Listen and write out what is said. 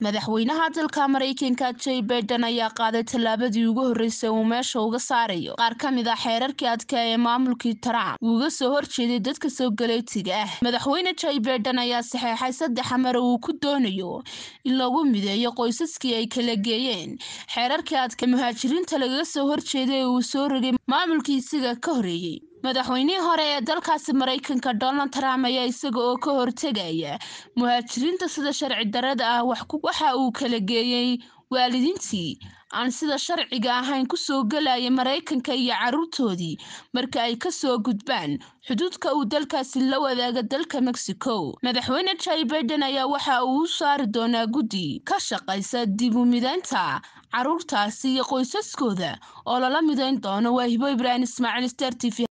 madaxweynaha dalka maraykanka jay baiden ayaa qaaday tallaabadii ugu horreysay uu meesha uga saarayo qaar ka mid ah xeerarkii adkaa ee maamulkii trump uuga soo horjeeday dadka soo galeetiga ah madaxweyne jay baiden ayaa saxeexay saddex amar uu ku doonayo in lagu mideeyo qoysaskii ay kala geeyeen xeerarkii adka muhaajiriinta lagaga soo horjeeday ee uu soo rogay maamulkii isaga ka horeeyey madaxweynihii hore ee dalkaasi maraykanka donald trump ayaa isaga oo ka hortegaya muhaajiriinta sida sharci darada ah waxa uu kala geeyey waalidiintii aan sida sharciga ahayn kusoo gelaya maraykanka iyo caruurtoodii marka ay kasoo gudbaan xuduudka uu dalkaasi la wadaaga dalka mexico madaxweyne jay baiden ayaa waxa uu u saari doonaa guddi ka shaqaysa dib u mideynta caruurtaasi iyo qoysaskooda oo lala mideyn doono waa hibo ibraahim ismaaciil star t v